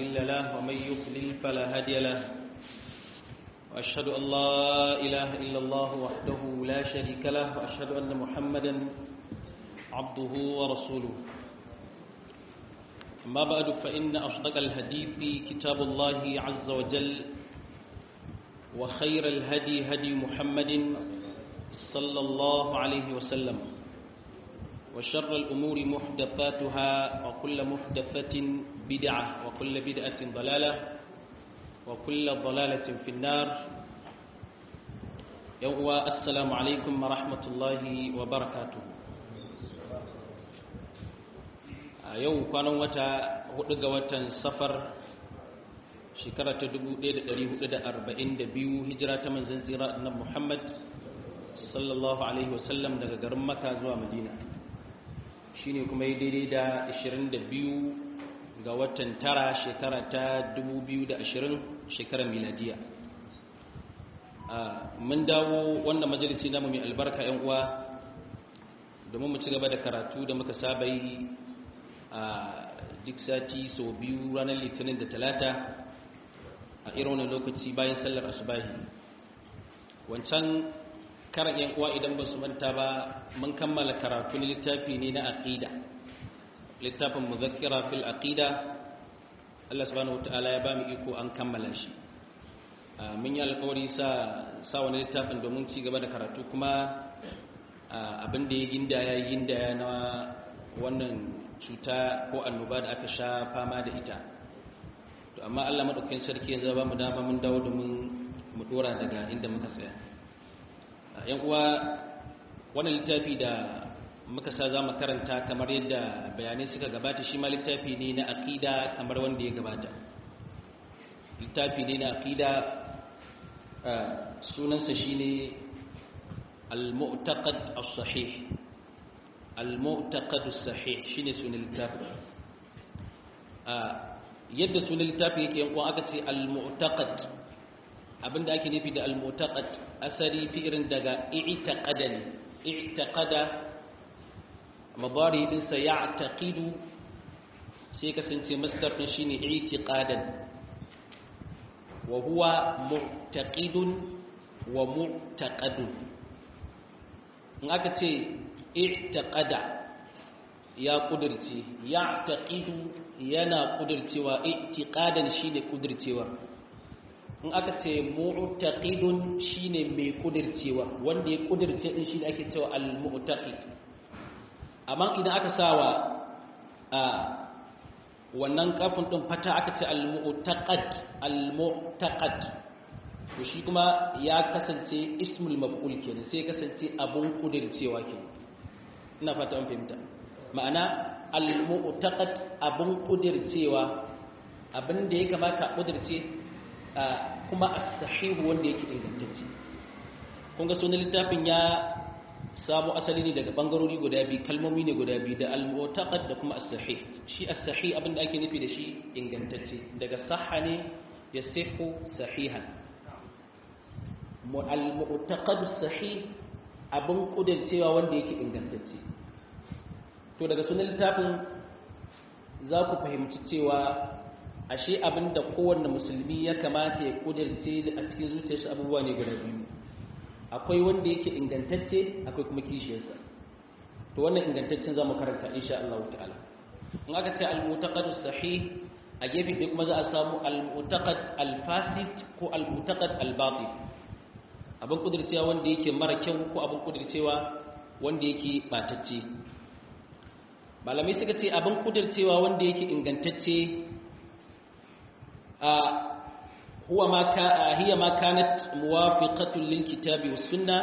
مضل له ومن يضلل فلا هادي له وأشهد أن لا إله إلا الله وحده لا شريك له وأشهد أن محمدا عبده ورسوله أما بعد فإن أصدق الحديث كتاب الله عز وجل وخير الهدي هدي محمد صلى الله عليه وسلم وشر الأمور محدثاتها وكل محدثة بدعة وكل بدعة ضلالة وكل ضلالة في النار يوم السلام عليكم ورحمة الله وبركاته yau kwanan wata hudu ga watan safar shekara ta 1442 hijira ta manzan tsira na muhammad sallallahu alaihi wasallam daga garin maka zuwa madina shine kuma yi daidai da 22 ga watan tara shekara ta 2020 shekarar miladiya mun dawo wannan majalisi namu mai albarka yan uwa domin mu ci gaba da karatu da muka saba yi a duk sati sau biyu ranar litinin da talata a irin wani lokaci bayan sallar asubahi wancan karan yan uwa idan ba su manta ba mun kammala karatu na littafi ne na aqida littafin muzakkira fil aqida Allah subhanahu wataala ya ba mu iko an kammala shi mun yi alkawari sa sa wani littafin domin ci gaba da karatu kuma abin da ya gindaya ya gindaya na wannan cuta ko annoba da aka sha fama da ita to amma Allah madaukakin sarki ya zaba mu dama mun dawo domin mu dora daga inda muka tsaya yan uwa wannan littafi da muka sa za mu karanta kamar yadda bayanai suka gabata shi ma littafi ne na aqida kamar wanda ya gabata littafi ne na aqida sunansa shine al-mu'taqad as-sahih al-mu'taqad as-sahih shine sunan littafi yadda sunan littafi yake yan uwa aka ce al-mu'taqad abinda ake nufi da al-mu'taqad asali fi'rin daga i'taqada ne i'taqada mudari din sa ya'taqidu sai kasance masdar din shine i'tiqadan wa huwa mu'taqidun wa mu'taqadun in aka ce i'taqada ya kudirce ya'taqidu yana kudircewa i'tiqadan shine kudircewa in aka ce mu'taqidun shine mai kudircewa wanda ya kudirce din shi ake cewa al-mu'taqid amma idan aka sawa a wannan kafin din fata aka ce al-mu'taqad al-mu'taqad to shi kuma ya kasance ismul maf'ul kenan sai kasance abun kudircewa kenan ina fata an fahimta ma'ana al-mu'taqad abun kudircewa abin da ya kamata kudirce kuma as-sahihu wanda yake ingantacce kun ga sunan littafin ya samu asali ne daga bangarori guda biyu kalmomi ne guda biyu da al-mu'taqad da kuma as-sahih shi as-sahih abinda ake nufi da shi ingantacce daga sahha ne yasihu sahihan al-mu'taqad as-sahih abin kudircewa wanda yake ingantacce to daga sunan littafin za ku fahimci cewa ashe abin da kowanne musulmi ya kamata ya kudirce a cikin zuciyarsa abubuwa ne guda biyu akwai wanda yake ingantacce akwai kuma kishiyarsa to wannan ingantaccen za mu karanta insha Allah ta'ala in aka ce al-mutaqad sahih a gefe ɗaya kuma za a samu al-mutaqad al-fasid ko al-mutaqad al-batil abin kudircewa wanda yake mara kyau ko abin kudircewa wanda yake batacce malamai suka ce abin kudircewa wanda yake ingantacce هو ما كا هي ما كانت موافقة للكتاب والسنة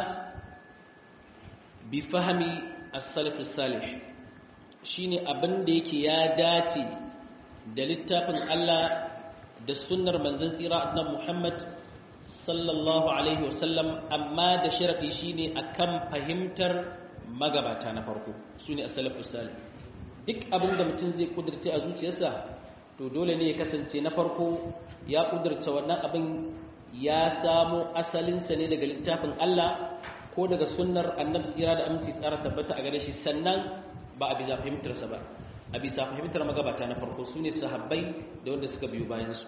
بفهم السلف الصالح shine abin da yake ya dace da littafin Allah da sunnar manzon tsira na Muhammad sallallahu alaihi wasallam amma da sharadi shine akan fahimtar magabata na farko sune as-salafus salih duk abin da mutum zai kudurce a zuciyarsa to dole ne ya kasance na farko ya kudurta wannan abin ya samo asalinsa ne daga littafin Allah ko daga sunnar annabi tsira da aminci tsara tabbata a gare shi sannan ba a bisa fahimtarsa ba a bisa fahimtar magabata na farko su ne sahabbai da wanda suka biyo bayansu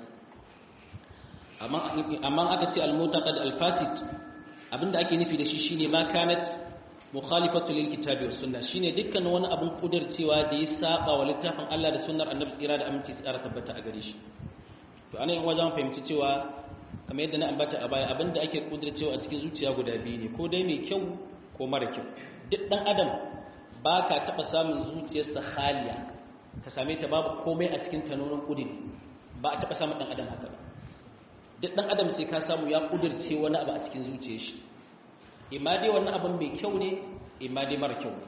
amma aka ce al-mutaqad al-fasid abinda ake nufi da shi shine ma kanat mukhalifatu lil kitabi was sunna shine dukkan wani abun kudircewa da ya saba wa littafin Allah da sunnar annabi tsira da aminci tsara tabbata a gare shi to anan in wajen fahimci cewa kamar yadda na ambata a baya abinda ake kudircewa a cikin zuciya guda biyu ne ko dai mai kyau ko mara kyau duk dan adam ba ka taɓa samun zuciyarsa haliya ka same ta babu komai a cikin tanonin kudiri ba a taɓa samun ɗan adam haka ba duk ɗan adam sai ka samu ya kudirce wani abu a cikin zuciyar shi imma dai wannan abin mai kyau ne imma dai mara kyau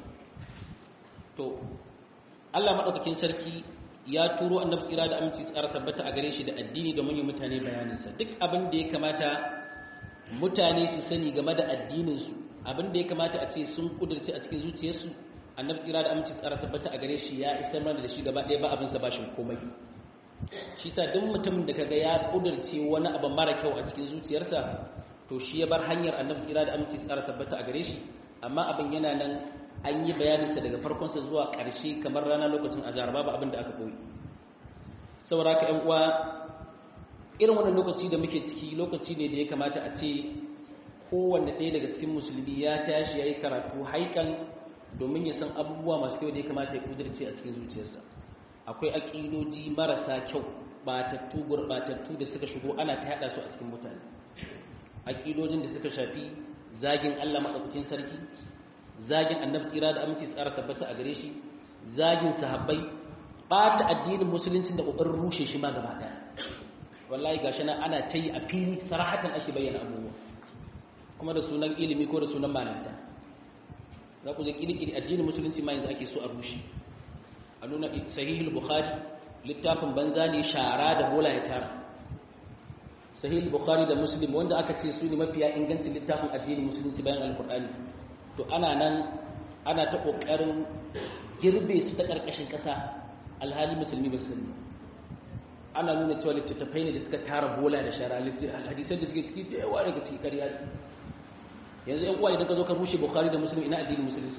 to Allah maɗaukakin sarki ya turo annabi tsira da aminci tsara tabbata a gare shi da addini domin yi mutane bayaninsa duk abin da ya kamata mutane su sani game da addininsu abin da ya kamata a ce sun kudirce a cikin zuciyarsu annabi tsira da aminci tsara tabbata a gare shi ya isar mana da shi gaba ɗaya ba abin sa bashin komai shi sa duk mutumin da kaga ya kudirce wani abu mara kyau a cikin zuciyarsa to shi ya bar hanyar annabi tsira da aminci tsara tabbata a gare shi amma abin yana nan an yi bayaninsa daga farkonsa zuwa ƙarshe kamar rana lokacin azhar babu abin da aka koyi saboda haka ƴan uwa irin wannan lokaci da muke ciki lokaci ne da ya kamata a ce kowanne ɗaya daga cikin musulmi ya tashi ya yi karatu haikan domin ya san abubuwa masu kyau da ya kamata ya kudirce a cikin zuciyarsa akwai aƙidoji marasa kyau batattu gurɓatattu da suka shigo ana ta yaɗa su a cikin mutane aƙidojin da suka shafi zagin Allah maɗaukakin sarki zagin annabi tsira da aminci tsara tabbata a gare shi zagin sahabbai ɓata addinin musulunci da ƙoƙarin rushe shi ma gaba ɗaya wallahi gashi nan ana ta yi a fili sarahatan ake bayyana abubuwa kuma da sunan ilimi ko da sunan malanta za ku je kirkiri addinin musulunci ma yanzu ake so a rushe a nuna sahihul bukhari littafin banza ne shara da bola ya tara sahihul bukhari da muslim wanda aka ce su ne mafiya ingancin littafin addinin musulunci bayan alkur'ani to ana nan ana ta kokarin girbe su ta karkashin kasa alhali musulmi ba su ana nuna cewa littattafai ne da suka tara bola da shara hadisan da suke ciki da yawa daga cikin ƙarya yanzu yan uwa idan ka zo ka rushe bukhari da muslim ina addinin musulunci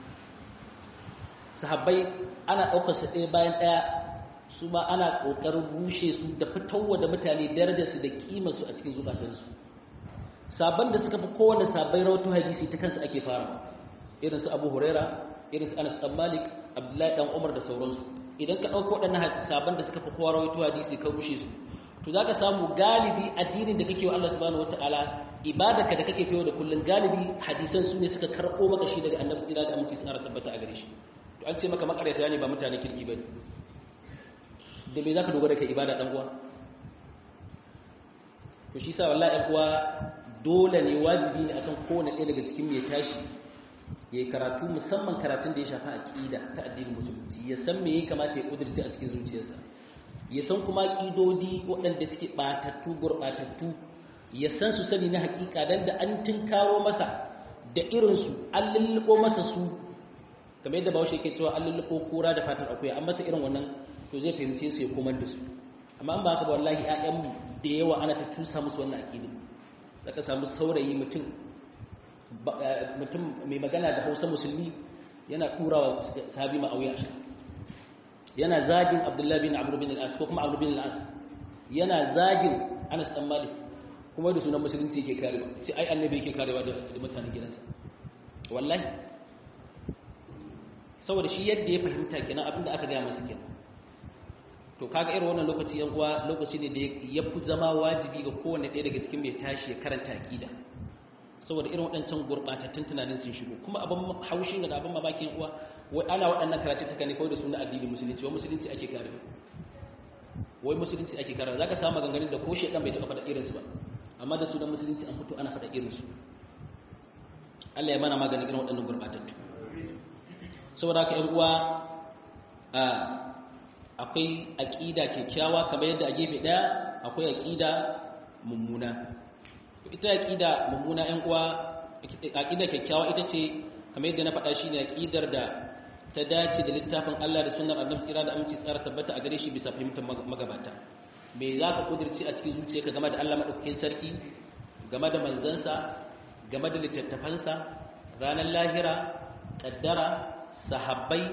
sahabbai ana ɗaukar su ɗaya bayan ɗaya su ma ana ƙoƙarin rushe su da fitowa da mutane darajar su da kima su a cikin zukatansu sabon da suka fi kowane sabai rawato hadisi ta kansu ake fara irin su abu huraira irin su anas dan malik abdullahi dan umar da sauransu idan ka ɗauko waɗannan sabon da suka fi kowa rawato hadisi ka rushe su to za ka samu galibi addinin da kake wa Allah subhanahu wataala ibadaka da kake fiye da kullun galibi hadisan su ne suka karɓo maka shi daga annabi tsira da aminci tsara tabbata a gare shi to an ce maka makarata ne ba mutane kirki bane da me zaka dogara kai ibada dan uwa to shi sa wallahi ɗan uwa dole ne wajibi ne akan kowane ɗaya daga cikin ya tashi ya karatu musamman karatun da ya shafi aqida ta addinin musulunci ya san me ya kamata ya kudurce a cikin zuciyarsa ya san kuma ƙidodi waɗanda suke ɓatattu gurɓatattu ya san su sani na haƙiƙa don da an tinkaro masa da irinsu an lulluɓo masa su kamar yadda bawashi ke cewa an lulluɓo kura da fatar akuya an masa irin wannan to zai fahimce su ya komar da su amma an ba haka ba wallahi ƴaƴanmu da yawa ana ta tusa musu wannan aƙidi zaka samu saurayi mutum mutum mai magana da hausa musulmi yana ɗurawa sahabi ma'auya yana zagin abdullahi bin amr bin al-as ko kuma amr bin al-as yana zagin anas dan malik kuma da sunan musulunci yake karewa sai ai annabi yake karewa da mutanen gidansa wallahi saboda shi yadda ya fahimta kenan abinda aka gaya masa kenan to kaga irin wannan lokaci yan uwa lokaci ne da ya fi zama wajibi ga kowanne ɗaya daga cikin mai tashi ya karanta aqida saboda irin waɗancan gurɓatattun tunanin sun shigo kuma abin haushin da abin mamakin uwa wai ana waɗannan karatu ta ne kawai da suna addinin musulunci wai musulunci ake kare wai musulunci ake kare zaka samu maganganun da ko shedan bai taɓa faɗa irinsu ba amma da sunan musulunci an fito ana faɗa irinsu Allah ya mana maganin irin waɗannan gurɓatattu saboda haka ƴan uwa akwai aƙida kyakkyawa kamar yadda a gefe ɗaya akwai aƙida mummuna ita aqida mummuna ƴan uwa aqida kyakkyawa ita ce kamar yadda na faɗa shi ne aqidar da ta dace da littafin Allah da sunnar Annabi tsira da aminci tsara tabbata a gare shi bisa fahimtar magabata me za ka kudirci a cikin zuciyarka game da Allah madaukakin sarki game da manzansa game da littattafansa ranar lahira kaddara sahabbai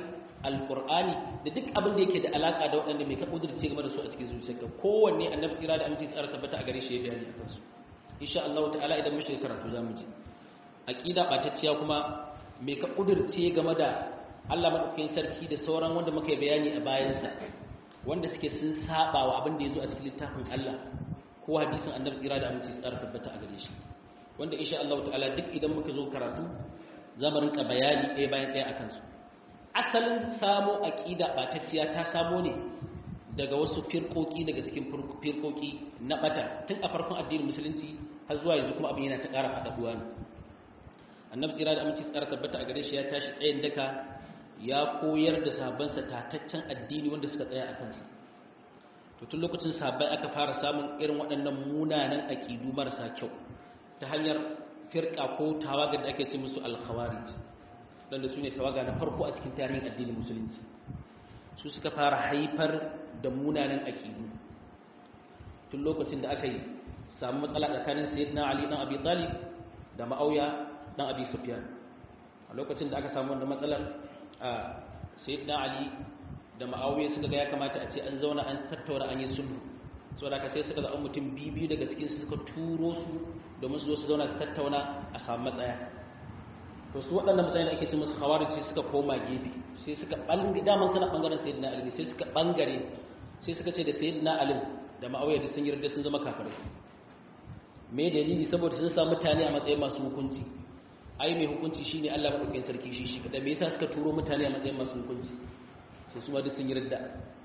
alqur'ani da duk abin da yake da alaka da waɗanda mai ka kudurce game da su a cikin zuciyarka kowanne annabi kira da aminci tsara tabbata a gare shi ya bayani akan su insha Allah ta'ala idan muke karatu zamu ji aqida batacciya kuma mai ka kudurce game da Allah madaukakin sarki da sauran wanda muka yi bayani a bayansa wanda suke sun saba wa abin da yazo a cikin littafin Allah ko hadisin annabi kira da aminci tsara tabbata a gare shi wanda insha Allah ta'ala duk idan muka zo karatu za mu rinka bayani ɗaya bayan ɗaya akan su asalin samo aqida batacciya ta samo ne daga wasu firkoki daga cikin firkoki na bata tun a farkon addinin musulunci har zuwa yanzu kuma abin yana ta ƙara faɗaɗuwa ne annabi tsira da aminci tsara tabbata a gare shi ya tashi tsayin daka ya koyar da sahabbansa tataccen addini wanda suka tsaya a kansa to tun lokacin sahabbai aka fara samun irin waɗannan munanan aƙidu marasa kyau ta hanyar firka ko tawaga da ake ce musu alkhawarij wanda su ne tawaga na farko a cikin tarihin addinin musulunci su suka fara haifar da munanan aƙidu tun lokacin da aka yi samu matsala tsakanin sayyidina ali dan abi talib da ma'auya dan abi sufyan a lokacin da aka samu wannan matsalar sayyidina ali da ma'auya suka ga ya kamata a ce an zauna an tattauna an yi sulhu saboda ka sai suka zaɓi mutum biyu daga cikin su suka turo su domin su zo su zauna su tattauna a samu matsaya to su waɗannan matsayin da ake ce musu khawarij sai suka koma gefe sai suka ɓangare daman suna ɓangaren sayyidina ali sai suka ɓangare sai suka ce da sayyidina ali da ma'auya da sun yarda sun zama kafirai me dalili saboda sun samu mutane a matsayin masu hukunci ai mai hukunci shine Allah madaukakin sarki shi shi kada me yasa suka turo mutane a matsayin masu hukunci sai su ma duk sun yarda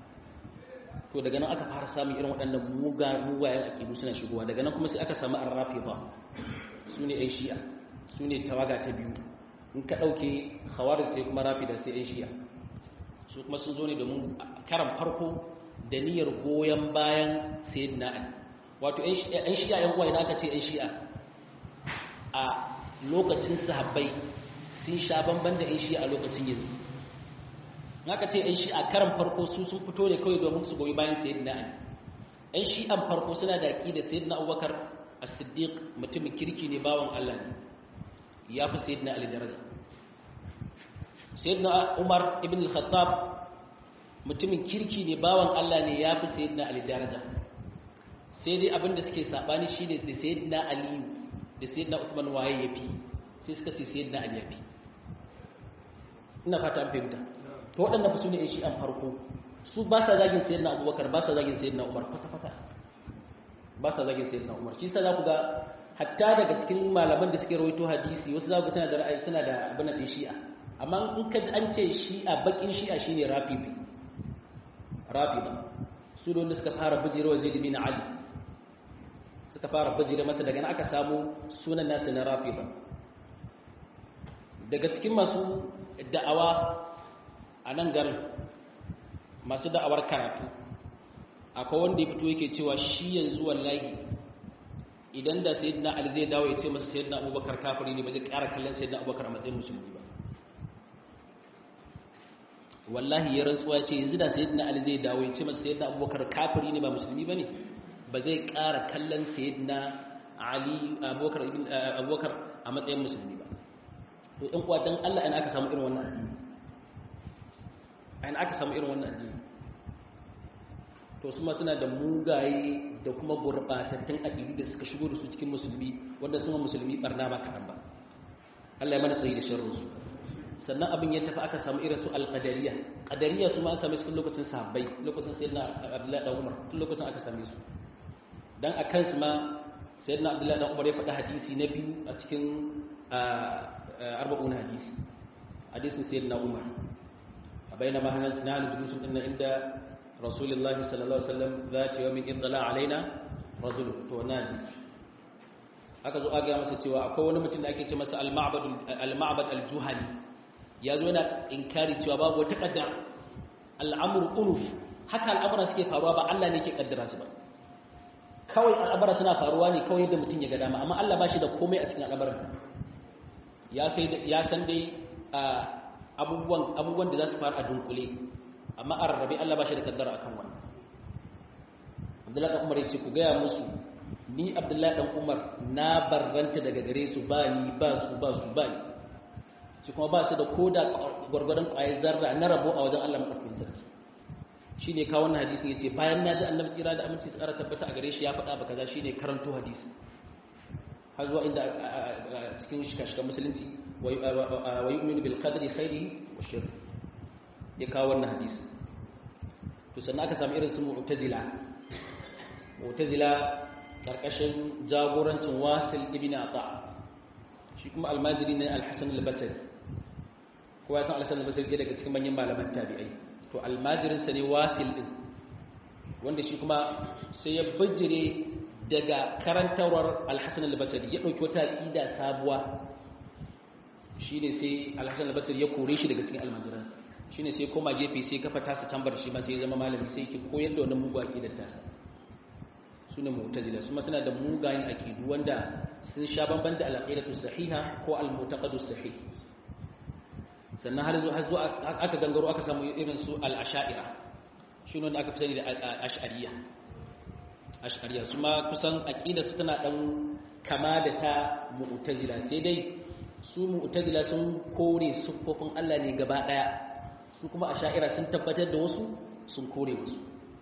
to daga nan aka fara samun irin waɗannan muga mugayen aƙidu suna shigowa daga nan kuma sai aka samu arrafifa su ne 'yan shi'a su ne tawaga ta biyu in ka ɗauke khawarij sai kuma rafida sai 'yan shi'a su kuma sun zo ne domin karan farko da niyyar goyon bayan sayyidina ali wato 'yan shi'a 'yan uwa idan aka ce 'yan shi'a a lokacin sahabbai sun sha bamban da 'yan shi'a a lokacin yanzu naka ce ɗan shi'a karan farko su sun fito ne kawai domin su goyi bayan sayyidina ali ɗan shi'an farko suna da aqida sayyidina abubakar as-siddiq mutumin kirki ne bawan Allah ne ya fi sayyidina ali daraja sayyidina umar ibn al-khattab mutumin kirki ne bawan Allah ne ya fi sayyidina ali daraja sai dai abin da suke sabani shine da sayyidina ali da sayyidina usman waye yafi sai suka ce sayyidina ali yafi ina fata an fahimta to waɗanda su ne shi an farko su ba sa zagin sayyid na abubakar ba sa zagin sayyid na umar kwata-kwata ba sa zagin sayyid na umar shi sa za ku ga hatta daga cikin malaman da suke rawaito hadisi wasu za ku tana da ra'ayi suna da abin da shi'a amma in ka ji an ce shi'a bakin shi'a shine rafibi rafida su da wanda suka fara bijira zaid bin ali suka fara bijira masa daga nan aka samu sunan nasu na rafida daga cikin masu da'awa a nan garin masu da'awar karatu akwai wanda ya fito yake cewa shi yanzu wallahi idan da sayyidina ali zai dawo ya ce masa sayyidina abubakar kafiri ne ba zai ƙara kallon sayyidina abubakar a matsayin musulmi ba wallahi ya rantsuwa ya ce yanzu da sayyidina ali zai dawo ya ce masa sayyidina abubakar kafiri ne ba musulmi ba ne ba zai ƙara kallon sayyidina ali abubakar abubakar a matsayin musulmi ba to ɗan uwa dan Allah in aka samu irin wannan addini in aka samu irin wannan addini to su ma suna da mugaye da kuma gurɓatattun aƙidu da suka shigo da su cikin musulmi wanda suna musulmi barna ba kaɗan ba Allah ya mana tsayi da sharru su sannan abin ya tafi aka samu irin su alƙadariya ƙadariya su ma an same su tun lokacin sahabbai lokacin sayyidina abdullahi dan umar tun lokacin aka same su dan a kansu ma sayyidina abdullahi dan umar ya faɗi hadisi na biyu a cikin arba'un hadisi hadisin sayyidina umar بينما نحن جلوس إن عند رسول الله صلى الله عليه وسلم ذات يوم اطلع علينا رجل تونادي haka zo aga masa cewa akwai wani mutum da ake ce masa al-ma'bad al-ma'bad al-juhani ya zo yana inkari cewa babu wata kaddara al'amru unuf haka al'amura suke faruwa ba Allah ne ke kaddara su ba kawai al'amura suna faruwa ne kawai yadda mutum ya ga dama amma Allah ba shi da komai a cikin al'amuran ya sai ya san dai abubuwan abubuwan da za su faru a dunkule amma a rarrabe Allah ba shi da kaddara akan wannan Abdullahi dan Umar ya ce ku gaya musu ni Abdullahi dan Umar na barranta daga gare su ba ni ba su ba su ba ni ce shi kuma ba su da koda gwargwadon ƙwayar zarra na rabo a wajen Allah madaukakin sarki shine kawo wannan hadisi yace bayan na ji annabi kira da aminci tsara tabbata a gare shi ya faɗa ba kaza shine karanto hadisi har zuwa inda cikin shikashikan musulunci wa yu'minu bil qadri khairihi wa sharri ya kawo wannan hadisi to sannan aka samu irin su mu'tazila mu'tazila karkashin jagorancin wasil ibn ata shi kuma almajiri ne al-hasan al-basri ko ya san al-hasan al-basri daga cikin manyan malaman tabi'ai to almajirin sa ne wasil din wanda shi kuma sai ya bijire daga karantarwar al-hasan al-basri ya dauki wata aqida sabuwa shine sai al-hasan al-basri ya kore shi daga cikin almajiransa shine sai koma gefe sai kafa tasa tambar shi ma sai zama malami sai yake koyar da wannan mugu aqidar tasa sune mu'tazila su ma suna da mugayen aqidu wanda sun sha bamban da al-aqidatu sahiha ko al-mu'taqadu sahih sannan har zuwa zuwa aka gangaro aka samu irin su al-ash'ira shine wanda aka sani da ash'ariyya ash'ariyya su ma kusan aqidar su tana dan kama da ta mu'tazila sai dai su mu'tazila sun kore siffofin Allah ne gaba daya su kuma a sha'ira sun tabbatar da wasu sun kore wasu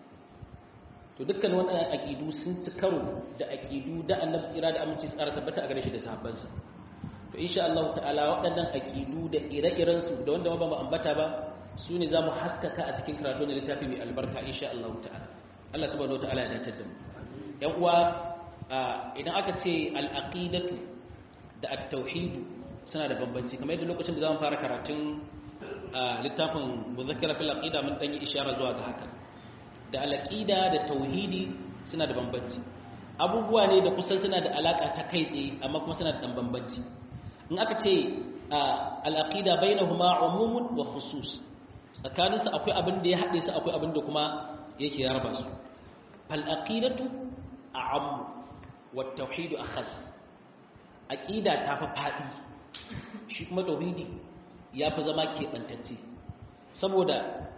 to dukkan waɗannan aƙidu sun ci karo da aƙidu da annabi kira da aminci tsara tabbata a gare shi da sahabbansa to insha Allah ta'ala waɗannan aƙidu da ire-iren su da wanda ba mu ambata ba su ne za mu haskaka a cikin karatu na littafi mai albarka insha Allah ta'ala Allah subhanahu wa ta'ala ya dace da mu yan uwa idan aka ce al-aqidatu da at-tauhid suna da bambanci kamar yadda lokacin da za mu fara karatun a littafin muzakkira fil aqida mun dan yi ishara zuwa ga haka da al-aqida da tauhidi suna da bambanci abubuwa ne da kusan suna da alaka ta kai tsaye amma kuma suna da dan bambanci in aka ce al-aqida bainahuma umumun wa khusus tsakanin su akwai abin da ya haɗe su akwai abin da kuma yake ya raba su fal aqidatu a'am wa tauhidu akhas aqida ta fa fadi shi kuma tauhidi ya fi zama keɓantacce saboda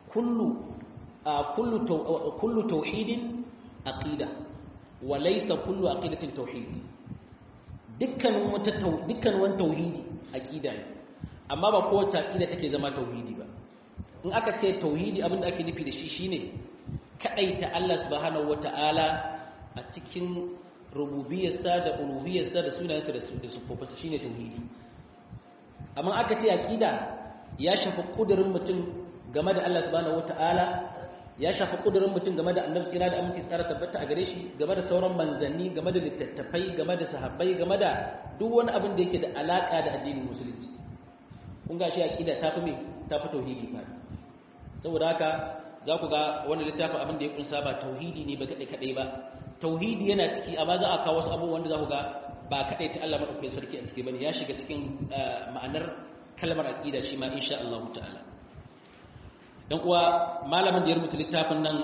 kullu tauhidin aqida wa laysa kullu aqidatin tauhidi dukkanin wata dukkanin wani tauhidi aqida ne amma ba kowace aqida take zama tauhidi ba in aka ce tauhidi abinda ake nufi da shi shine kadaita Allah subhanahu wataala a cikin rububiyarsa da uluhiyarsa da sunayensa da sufofinsa shine tauhidi amma aka ce aqida ya shafi kudurin mutum game da Allah subhanahu wataala ya shafi kudurin mutum game da annabi kira da aminci tsara tabbata a gare shi game da sauran manzanni game da littattafai game da sahabbai game da duk wani abin da yake da alaka da addinin musulunci kun ga shi aqida ta fi me ta fi tauhidi fa saboda haka za ku ga wannan littafin abin da ya kunsa ba tauhidi ne ba kadai kadai ba tauhidi yana ciki amma za a kawo wasu abubuwan da za ku ga ba kaɗai ta Allah maɗaukakin sarki a ciki bane ya shiga cikin ma'anar kalmar aqida shi ma insha Allah ta'ala dan uwa malamin da ya rubuta littafin nan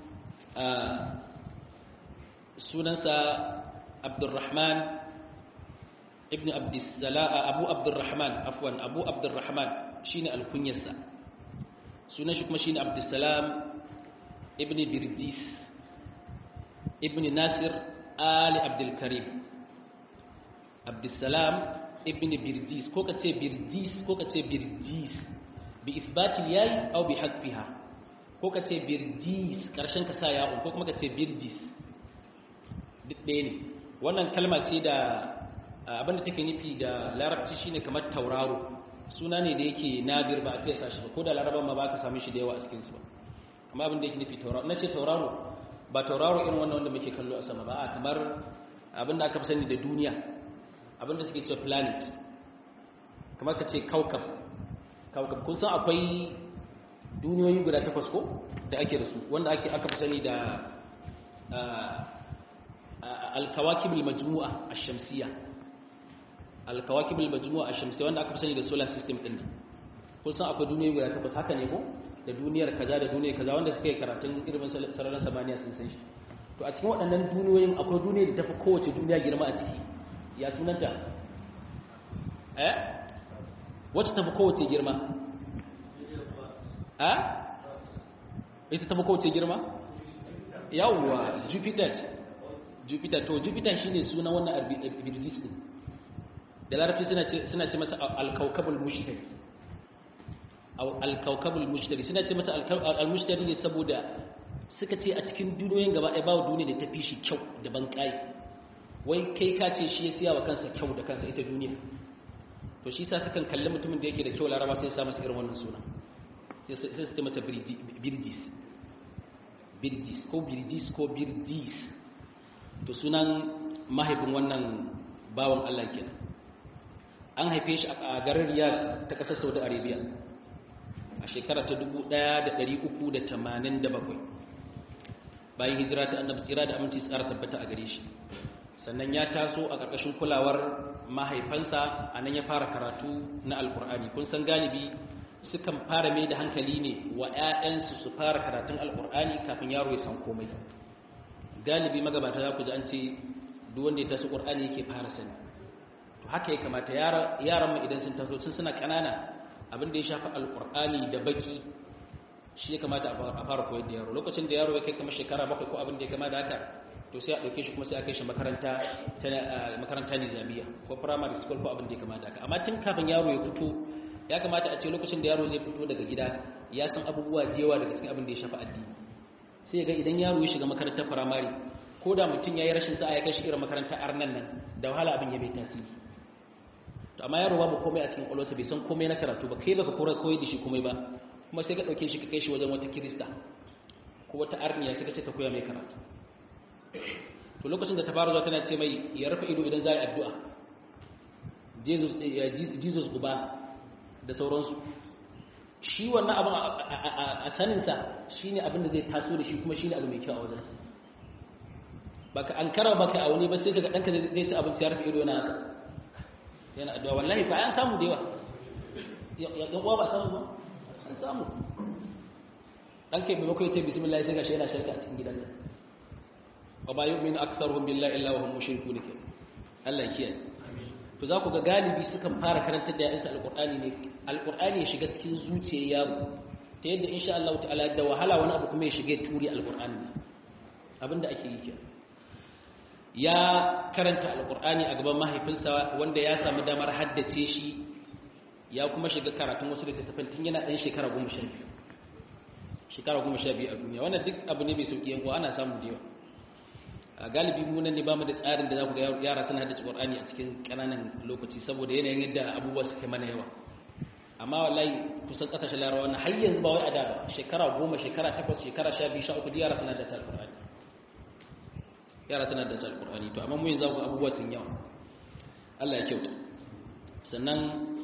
sunansa Abdurrahman ibn Abdussalam Abu Abdurrahman afwan Abu Abdurrahman shine alkunyarsa sunan shi kuma shine Abdussalam ibn Birdis ibn Nasir Ali Abdul Karim Abdussalam ibn Birdis ko kace Birdis ko kace Birdis bi isbati yayi aw bi hadfiha ko kace Birdis karshen ka sa ya'un ko kuma kace Birdis duk ɗaya ne wannan kalma ce da abinda take nufi da larabci shine kamar tauraro suna ne da yake nadir ba a fiye sashi ba ko da laraban ma ba ka same shi da yawa a cikin su ba amma abin da yake nufi tauraro nace tauraro ba tauraro irin wannan wanda muke kallo a sama ba a kamar abin da aka fi sani da duniya abin da suke cewa planet kamar ka ce kaukab kaukab kun san akwai duniyoyi guda takwas ko da ake da su wanda ake aka fi sani da الكواكب المجموعة الشمسية الكواكب المجموعة الشمسية wanda aka fi sani da solar system din nan kun san akwai duniyoyi guda takwas haka ne ko da duniyar kaza da duniyar kaza wanda suka yi karatun ilimin sararin samaniya sun san shi to a cikin waɗannan duniyoyin akwai duniyar da tafi kowace duniya girma a ciki ya sunanta eh wacce tafi kowace girma eh ita tafi kowace girma yawwa jupiter jupiter to jupiter shine sunan wannan birdis din da larabci suna ce suna ce masa al-kawkabul mushtari aw al-kawkabul mushtari suna ce masa al-mushtari ne saboda suka ce a cikin duniyoyin gaba ɗaya babu duniya da ta fi shi kyau da ban kai wai kai ka ce shi ya siya wa kansa kyau da kansa ita duniya to shi sa sukan kalli mutumin da yake da kyau laraba sai sa masa irin wannan suna sai su ce masa birdis birdis ko birdis ko birdis to sunan mahaifin wannan bawan Allah kenan an haife shi a garin Riyadh ta kasar Saudi Arabia a shekara ta 1387 bayan hijira ta annabi tsira da aminci tsara tabbata a gare shi sannan ya taso a ƙarƙashin kulawar mahaifansa a nan ya fara karatu na alkur'ani kun san galibi sukan fara mai da hankali ne wa 'ya'yansu su fara karatun alkur'ani kafin yaro ya san komai galibi magabata za ku ji an ce duk wanda ya taso ƙur'ani yake fara sani to haka ya kamata yaran mu idan sun taso sun suna ƙanana abin da ya shafi alkur'ani da baki shi ya kamata a fara koyar da yaro lokacin da yaro ya kai kamar shekara bakwai ko abin da ya kama da haka to sai a ɗauke shi kuma sai a kai shi makaranta ta makaranta nizamiya ko primary school ko abin da ya kama da haka amma tun kafin yaro ya fito ya kamata a ce lokacin da yaro zai fito daga gida ya san abubuwa da yawa daga cikin abin da ya shafi addini sai ga idan yaro ya shiga makarantar primary ko da mutum ya yi rashin sa'a ya kai shi irin makarantar arnan nan da wahala abin ya bai tasiri to amma yaro babu komai a cikin kwalwarsa bai san komai na karatu ba kai baka kora koyi da shi komai ba kuma sai ka ɗauke shi ka kai shi wajen wata kirista ko wata arniya sai ka ce ta koya mai karatu to lokacin da ta fara zuwa tana ce mai ya rufe ido idan za a yi addu'a jesus uba da sauransu shi wannan abin a saninsa shi ne abin da zai taso da shi kuma shi ne abu mai kyau a wajen baka an kara baka a wani ba sai daga ɗanka zai ci abinci ya rufe ido yana haka yana addu'a wallahi ba an samu da yawa yan uwa ba samu ba an samu dan ke bai bakwai ce bismillah sai gashi yana shirka a cikin gidan nan wa ba yu'minu aktharuhum billahi illa wa hum mushrikun ke Allah ya kiyaye to za ku ga galibi sukan fara karantar da yayansu alqur'ani ne alqur'ani ya shiga cikin zuciyar yaro ta yadda insha Allah ta'ala da wahala wani abu kuma ya shige turi alqur'ani abinda ake yi kenan ya karanta alqur'ani a gaban mahaifinsa wanda ya samu damar haddace shi ya kuma shiga karatun wasu littattafan tun yana ɗan shekara goma sha biyu shekara goma sha biyu a duniya wannan duk abu ne mai sauƙi yankuwa ana samu da yawa a galibi mu nan ne ba mu da tsarin da za ku ga yara suna haddace ƙur'ani a cikin ƙananan lokaci saboda yanayin yadda abubuwa suke mana yawa amma wallahi kusan ƙasashen larabawa wannan har yanzu ba wai a da ba shekara goma shekara takwas shekara sha biyu sha uku duk yara suna da ta alƙur'ani yara suna da ta alƙur'ani to amma mu yanzu abubuwa sun yawa Allah ya kyauta sannan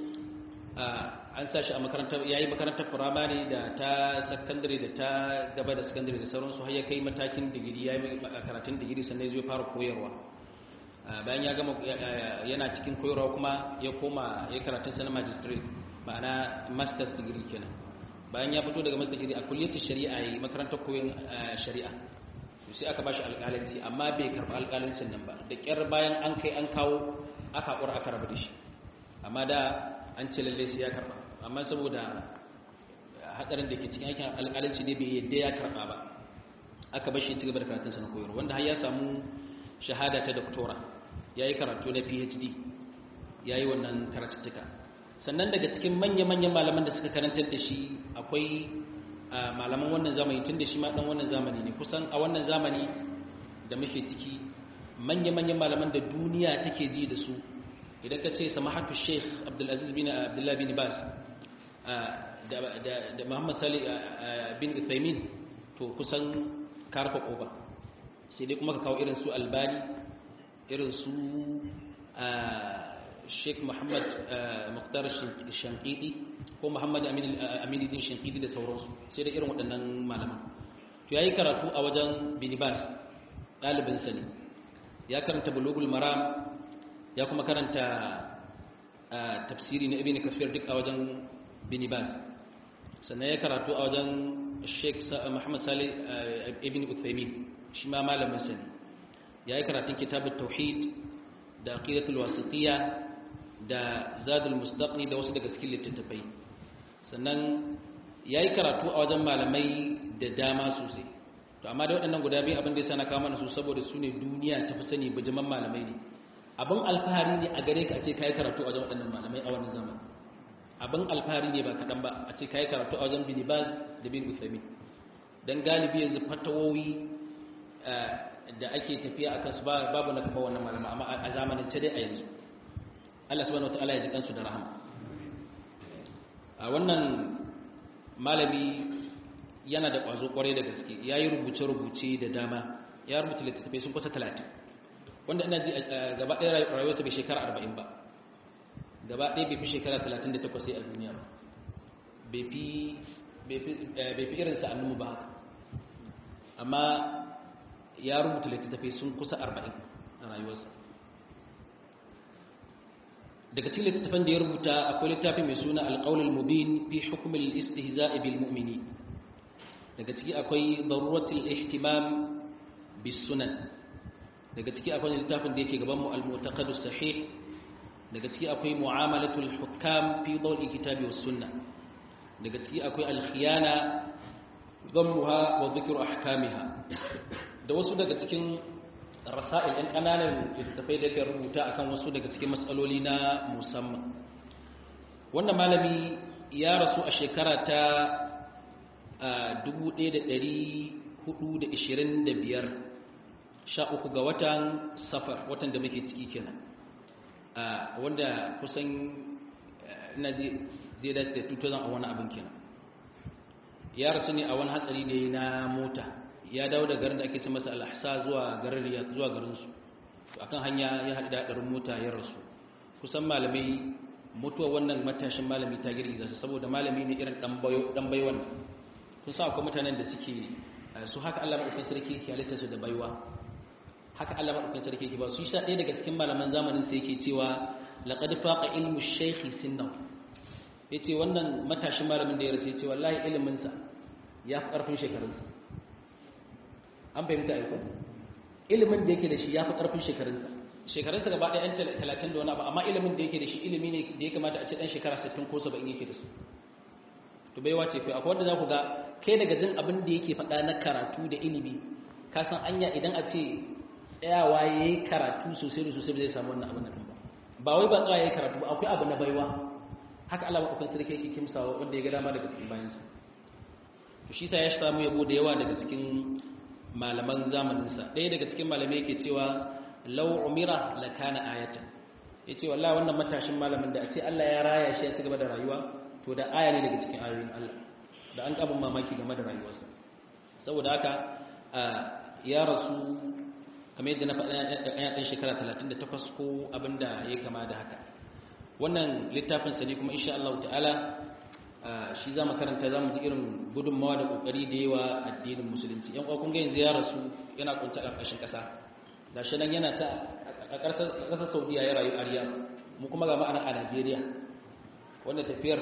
an sa shi a makarantar yayi makarantar firamare da ta sakandare da ta gaba da sakandare da sauransu har ya kai matakin digiri yayi karatun digiri sannan zai fara koyarwa bayan ya gama yana cikin koyarwa kuma ya koma ya karatun sa na magistrate ma'ana master's degree kenan bayan ya fito daga master's degree a kulliyar shari'a yayi makarantar koyon shari'a sai aka bashi alƙalanci amma bai karɓi alƙalancin nan ba da ƙyar bayan an kai an kawo aka ƙura aka rabu da shi amma da an ce lalle sai ya karba amma saboda hadarin da ke cikin aikin alƙalanci ne bai yadda ya karba ba aka bar shi cigaba da karatun na koyarwa wanda har ya samu shahada ta doctora yayi karatu na PhD yayi wannan karatuttuka sannan daga cikin manya-manyan malaman da suka karantar da shi akwai malaman wannan zamani tun da shi ma dan wannan zamani ne kusan a wannan zamani da muke ciki manya-manyan malaman da duniya take ji da su idan ka ce samahatu sheikh abdulaziz bin abdullah bin bas da muhammad salih bin uthaymin to kusan karfa koba sai dai kuma ka kawo irin su albani irin su sheikh muhammad muqtar shankidi ko muhammad amini din shankidi da sauransu sai da irin waɗannan malaman to ya yi karatu a wajen bin bas ɗalibinsa ne ya karanta bulugul maram ya kuma karanta tafsiri na ibn kafir duk a wajen bin bas sannan ya karatu a wajen sheikh muhammad salih ibn uthaymin shi ma malamin sa ne ya yi karatun kitabut tauhid da aqidatul wasitiyya da zadul mustaqni da wasu daga cikin littattafai sannan ya yi karatu a wajen malamai da dama sosai to amma da waɗannan guda biyu abin da ya sana kawo mana su saboda su ne duniya ta fi sani bijiman malamai ne abin alfahari ne a gare ka a ce kai karatu a wajen waɗannan malamai a wannan zaman abin alfahari ne ba kaɗan ba a ce kai karatu a wajen bin baz da bin uthaymin dan galibi yanzu fatawowi da ake tafiya a kansu babu na kafa wannan malama amma a zamanin ta dai a yanzu Allah subhanahu wataala ya ji kansu da rahama a wannan malami yana da ƙwazo ƙwarai da gaske ya yi rubuce-rubuce da dama ya rubuta littattafai sun kusa talatin wanda ina ji gaba ɗaya rayuwarsa bai shekara arba'in ba gaba ɗaya bai fi shekara talatin da takwas a duniya ba bai fi irinsa annumu ba haka amma ya rubuta littattafai sun kusa arba'in a rayuwarsa daga cikin littattafan da ya rubuta akwai littafi mai suna alƙaunar mubin fi hukumin istihza'i bil mu'mini daga ciki akwai daruratul ihtimam bis sunan daga ciki akwai littafin da yake gaban mu al-mu'taqadus sahih daga ciki akwai mu'amalatul hukam fi dawli kitabi was sunna daga ciki akwai al-khiyana dhammuha wa dhikru ahkamiha da wasu daga cikin rasa'il ɗan ƙananan littattafai da ke rubuta akan wasu daga cikin matsaloli na musamman wannan malami ya rasu a shekara ta 1425 sha uku ga watan safar watan da muke ciki kenan wanda kusan ina zai dace da 2000 a wani abin kenan ya rasu ne a wani hatsari da na mota ya dawo da garin da ake ce masa al'ahsa zuwa garin riyad zuwa garin su akan hanya ya haɗu da haɗarin mota ya rasu kusan malamai mutuwa wannan matashin malami ta girgiza su saboda malami ne irin dan baiwan kun sa akwai mutanen da suke su haka Allah madaukakin sarki ke halitta su da baiwa haka Allah madaukakin sarki ke ba su sha ɗaya daga cikin malaman zamanin sai yake cewa laqad faqa ilmu shaykhi sinnahu yace wannan matashin malamin da ya rasu yace wallahi ilimin sa ya fi karfin shekarunsa an fahimta aiko ilimin da yake da shi ya fi ƙarfin shekarunsa shekarunsa gaba ɗaya yan talatin da wani abu amma ilimin da yake da shi ilimi ne da ya kamata a ce ɗan shekara sittin ko saba'in yake da su to bai wace kai akwai wanda za ku ga kai daga jin abin da yake faɗa na karatu da ilimi ka san anya idan a ce tsayawa ya yi karatu sosai da sosai ba zai samu wannan abin nan ba ba wai ba tsawa ya yi karatu ba akwai abu na baiwa haka Allah maɗaukan sarki yake kimsawa wanda ya ga dama daga cikin bayansa to shi sa ya samu yabo da yawa daga cikin malaman zamaninsa ɗaya daga cikin malamai yake cewa lau umira la kana ayatan yace wallahi wannan matashin malamin da a ce Allah ya raya shi ya ci gaba da rayuwa to da aya ne daga cikin ayoyin Allah da an kabin mamaki game da rayuwarsa saboda haka ya rasu kamar yadda na faɗa ya ɗan shekara 38 ko abinda ya kama da haka wannan littafin sa ne kuma insha Allah ta'ala shi za mu karanta za mu ji irin gudunmawa da kokari da yawa addinin musulunci yan kun ga yanzu ya rasu yana kunta a ƙarƙashin ƙasa da shi nan yana ta a ƙasar saudiya ya rayu ariya mu kuma ga ma'ana a najeriya wanda tafiyar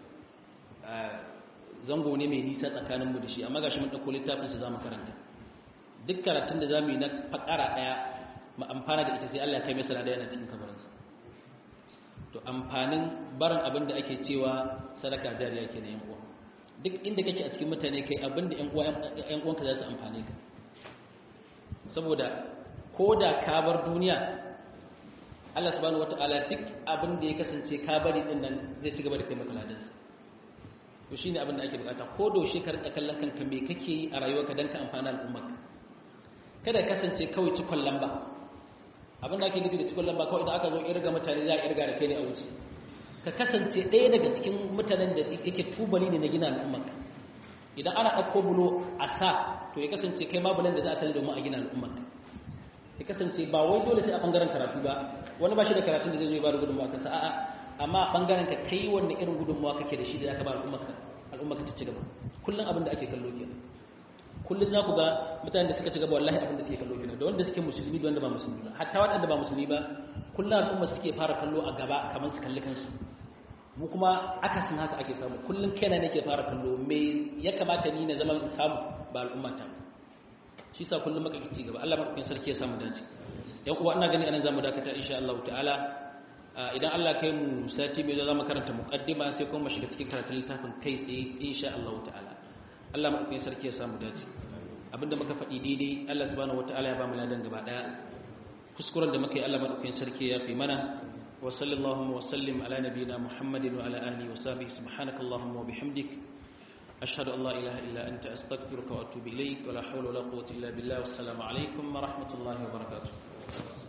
zango ne mai nisa tsakaninmu da shi amma ga shi mun ɗauko littafin su za mu karanta duk karatun da za mu yi na fakara ɗaya mu amfana da ita sai allah ya kai masa da yana cikin kabarinsa to amfanin barin abin da ake cewa sadaka jariya ke na yan uwa duk inda kake a cikin mutane kai abin da yan uwanka za su amfane ka saboda ko da ka bar duniya Allah subhanahu wata'ala duk abin da ya kasance ka bari din nan zai ci gaba da kai maka ladansa to shine abin da ake bukata ko doshe ka rika kallon kanka me kake yi a rayuwarka dan ka amfana al'ummarka kada ka kasance kawai cikon lamba abin da ake nufi da cikon lamba kawai idan aka zo irga mutane za a irga da kai ne a wuce ka kasance ɗaya daga cikin mutanen da yake tubali ne na gina al'ummarka idan ana ɗauko bulo a sa to ya kasance kai ma bulan da za a tare domin a gina al'ummarka ya kasance ba wai dole sai a ɓangaren karatu ba wani ba shi da karatun da zai zo ya ba da gudunmawa kansa a'a amma a ɓangaren ka kai wanne irin gudunmawa kake da shi da za ka ba al'ummarka al'ummarka ta ci gaba kullum abin da ake kallo kenan kullum za ku ga mutanen da suka ci gaba wallahi abin da suke kallo kenan da wanda suke musulmi da wanda ba musulmi ba hatta waɗanda ba musulmi ba kullum al'umma suke fara kallo a gaba kamar su kalli kansu mu kuma akasin haka ake samu kullum kaina nake fara kallo me ya kamata ni na zama in samu ba al'umma ta shi sa kullum maka ci gaba Allah madaukakin sarki ya samu dace yan uwa ina gani anan zamu dakata insha Allah ta'ala idan Allah kai mu sati mai zo zamu karanta muqaddima sai kuma shiga cikin karatun littafin kai tsaye insha Allah ta'ala Allah madaukakin sarki ya samu dace abinda muka faɗi daidai Allah subhanahu wataala ya ba mu ladan gaba daya kuskuren da muka yi Allah madaukakin sarki ya fi mana wa sallallahu wa sallim ala nabiyina muhammadin wa ala alihi wa sahbihi subhanakallahumma wa bihamdik ashhadu an la ilaha illa anta astaghfiruka wa atubu ilayk wa la hawla wa la quwwata illa billah wassalamu alaikum wa rahmatullahi wa barakatuh